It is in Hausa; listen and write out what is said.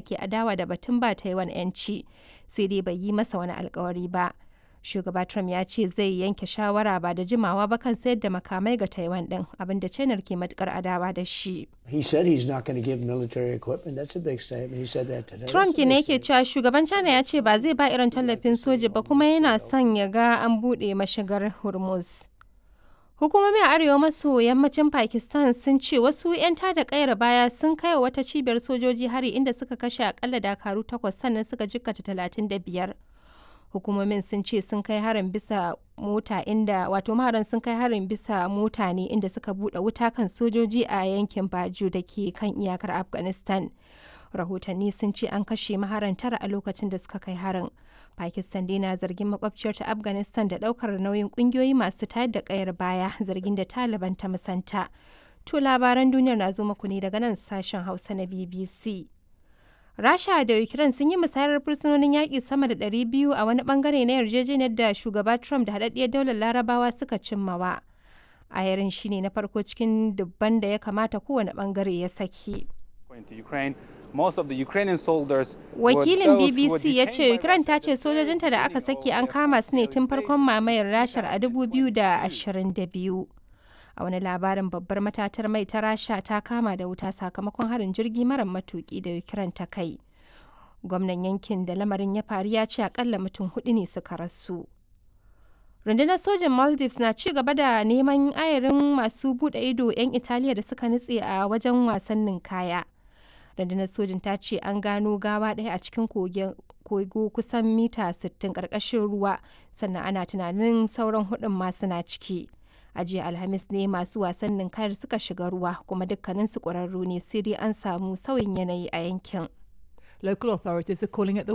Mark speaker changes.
Speaker 1: ke adawa da batun ba Taiwan 'yanci, sai dai bai yi masa wani alkawari ba. Shugaba Trump ya ce zai yanke shawara ba da jimawa ba kan sayar da makamai ga Taiwan din, abinda China ke matukar adawa da shi.
Speaker 2: He said he's not going to give military equipment. That's a big statement. He said that today.
Speaker 1: Trump
Speaker 2: That's a
Speaker 1: ne
Speaker 2: big
Speaker 1: yake cewa shugaban China ya ce ba zai ba irin tallafin soja ba kuma yana son ya ga an buɗe mashigar Hormuz. Hukumomi a arewa maso yammacin Pakistan sun ce wasu 'yan tada kayar baya sun kai wa wata cibiyar sojoji hari inda suka kashe akalla dakaru takwas sannan suka jikkata talatin da biyar. Hukumomin sun ce sun kai harin bisa mota inda wato maharan sun kai harin bisa mota ne inda suka buɗe wuta kan sojoji a yankin Baju da ke kan iyakar Afghanistan. Rahotanni sun ce an kashe maharan tara a lokacin da suka kai harin. Pakistan dai na zargin makwabciyar ta Afghanistan da daukar nauyin kungiyoyi masu tayar da kayar baya zargin da Taliban ta musanta. To labaran duniyar na zo muku ne daga nan sashen Hausa na BBC. Rasha da Ukraine sun yi musayar fursunonin yaƙi sama da 200 a wani bangare na yarjejeniyar da shugaba Trump da haɗaɗɗiyar daular Larabawa suka cimmawa. Ayarin shine na farko cikin dubban da ya kamata kowane bangare ya saki.
Speaker 3: According to Ukraine, most of the Ukrainian soldiers were
Speaker 1: Wakilin
Speaker 3: those who were
Speaker 1: BBC ya ce
Speaker 3: detained by
Speaker 1: Ukraine ta
Speaker 3: Russia
Speaker 1: ce sojojinta da aka saki an kama su ne tun farkon mamayar Rashar a 2022. A wani labarin babbar matatar mai ta Rasha ta kama da wuta sakamakon harin jirgi mara matuki da Ukraine ta kai. Gwamnan yankin da lamarin ya faru ya ce akalla mutum hudu ne suka rasu. Rundunar sojin Maldives na ci gaba da neman ayarin masu bude ido 'yan Italiya da suka nutse a wajen wasannin kaya. rundunar sojin ta ce an gano gawa ɗaya a cikin kogo kusan mita 60 ƙarƙashin ruwa sannan ana tunanin sauran hudun ma suna ciki a jiya alhamis ne masu wasannin kayar suka shiga ruwa kuma dukkanin su ƙwararru ne sai dai an samu sauyin yanayi a yankin
Speaker 4: Local authorities are calling it the